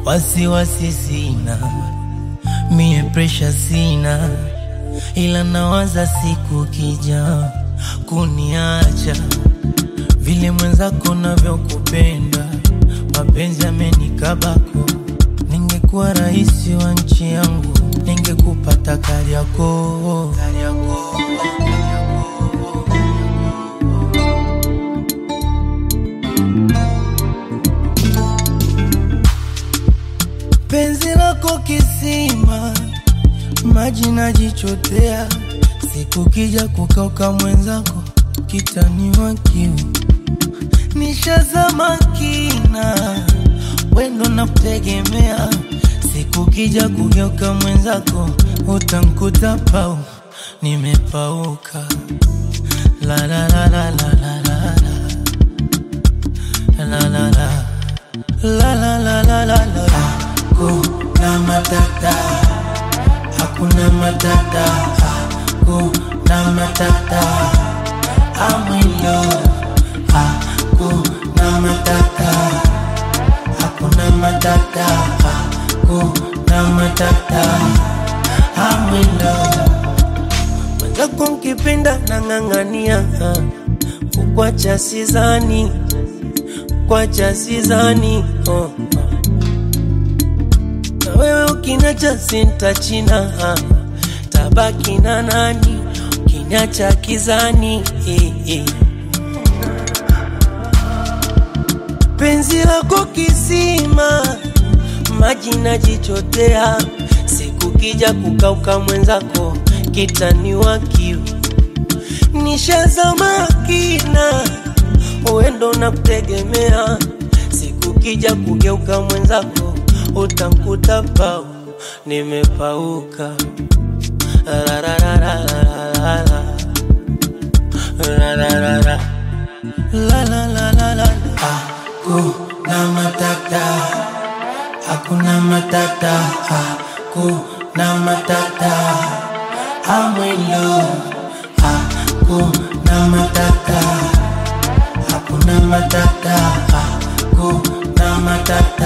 wasiwasi sina, mie presha sina, ila nawaza siku kija kuniacha, vile mwenzako navyokupenda, mapenzi amenikabako. Ningekuwa rais wa nchi yangu, ningekupata Kariakoo, Kariakoo, Kariakoo. penzi lako kisima, maji najichotea, siku kija kukauka mwenzako kitaniwa kiu, nishazama kina, wendo na kutegemea, siku kija kugeuka mwenzako utankuta pau, nimepauka la la la la la la la la la la la La la la la la la Hakuna matata Hakuna matata Hakuna matata I'm in love Hakuna matata Hakuna matata Hakuna matata I'm in love Mwenzako nkipenda nang'ang'ania Kukwacha sizani Kukwacha sizani oh. Na wewe ukiniacha sintachina Tabaki na nani Ukiniacha kizani eh, eh. Penzi lako kisima Maji najichotea Siku kija kukauka mwenzako Kitaniwa kiu Nishazama kina Uendo na kutegemea Siku kija kugeuka mwenzako Utankuta pau Nimepauka La la la la la la la La la la la La la la la la Hakuna matata Hakuna matata Hakuna matata I'm in love Hakuna matata Hakuna matata Hakuna matata